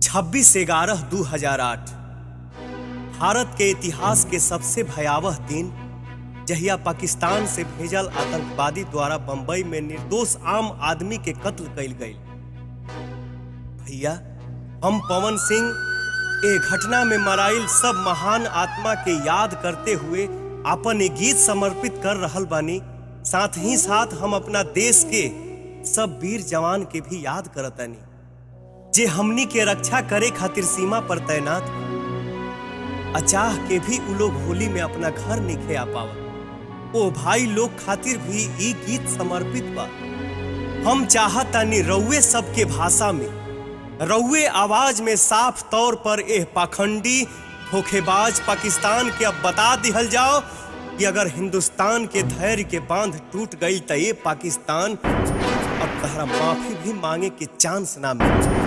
26 ग्यारह दू हजार आठ भारत के इतिहास के सबसे भयावह दिन जहिया पाकिस्तान से भेजल आतंकवादी द्वारा बंबई में निर्दोष आम आदमी के कत्ल कइल गई भैया हम पवन सिंह ए घटना में मराइल सब महान आत्मा के याद करते हुए अपन एक गीत समर्पित कर रहल बानी साथ ही साथ हम अपना देश के सब वीर जवान के भी याद करतानी जे हमनी के रक्षा करे खातिर सीमा पर तैनात बा। अचाह के भी उ लोग होली में अपना घर निखे आ पावत ओ भाई लोग खातिर भी ई गीत समर्पित बा हम चाहतानी रउए सबके भाषा में रउए आवाज में साफ तौर पर एह पाखंडी धोखेबाज पाकिस्तान के अब बता दिहल जाओ कि अगर हिंदुस्तान के धैर्य के बांध टूट गई तो ये पाकिस्तान अब तहरा माफी भी मांगे के चांस ना मिले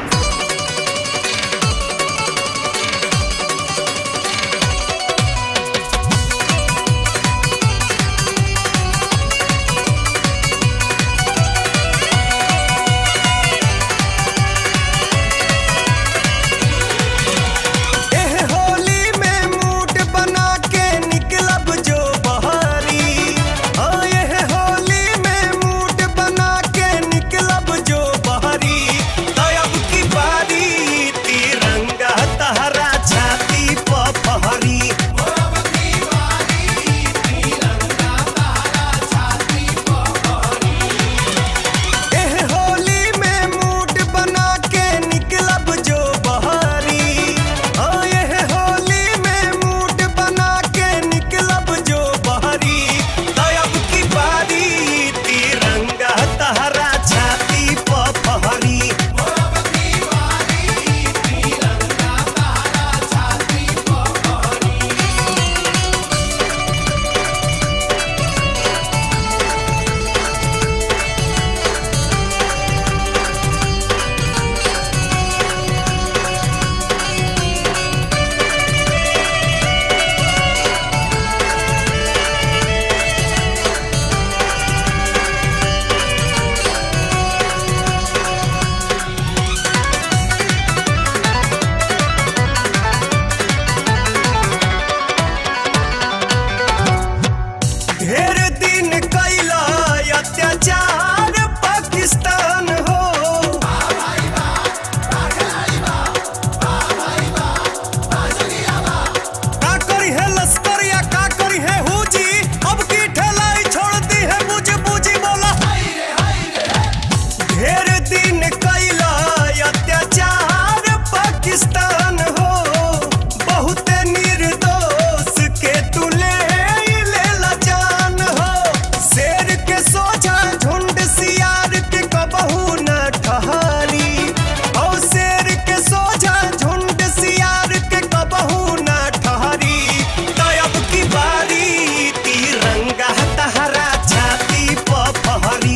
एह होली में मूड बना के निकलब जो बहारी हाँ एह होली में मूड बना के निकलब जो बहारी तब की बारी तिरंगा तहरा छाती पर फहरी एह होली में मूड बना के निकलब जो बहारी हाँ एह होली में मूड बना के निकलब जो बहारी तब की बारी तिरंगा तहरा छाती पर फहरी ढेर दिन कैला अत्याचार पाकिस्तान हो का करी है लश्कर या का करी है हुजी अब की ठेलाई छोड़ दी है मुझे बूझी बोला ढेर दिन कैला अत्याचार पाकिस्तान हो बहुत निर्दोष के तुले लेला जान हो शेर के सोझा झुंड सियार के कबहू न ठहरी और शेर के सोझा झुंड सियार के कबहू न ठहरी तब की बारी तिरंगा तहरा छाती पर फहरी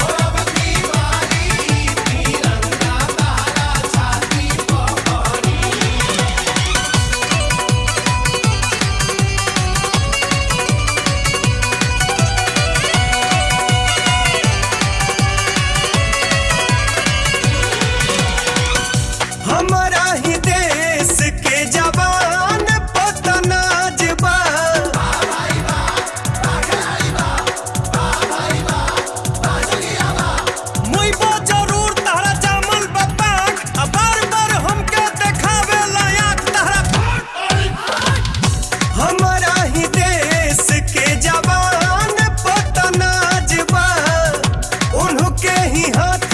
हमारा ही देश के जवान पतनाज बा मुइबो जरूर तहरा जामल बपाक आ बार बार हमके देखावे लायक तहरा हमारा ही देश के जवान पतनाज बा उनके ही हाथ